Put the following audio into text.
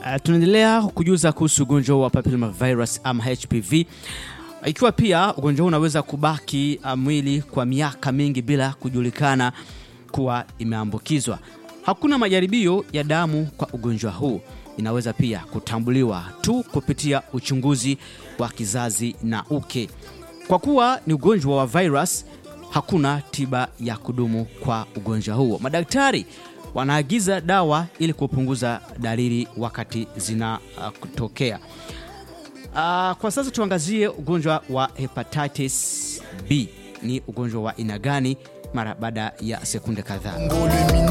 Uh, tunaendelea kujuza kuhusu ugonjwa wa papillomavirus ama HPV, ikiwa pia ugonjwa huu unaweza kubaki uh, mwili kwa miaka mingi bila kujulikana kuwa imeambukizwa. Hakuna majaribio ya damu kwa ugonjwa huu. Inaweza pia kutambuliwa tu kupitia uchunguzi wa kizazi na uke. Kwa kuwa ni ugonjwa wa virus, hakuna tiba ya kudumu kwa ugonjwa huo. Madaktari wanaagiza dawa ili kupunguza dalili wakati zinatokea. Uh, kwa sasa tuangazie ugonjwa wa hepatitis B. Ni ugonjwa wa aina gani? Mara baada ya sekunde kadhaa.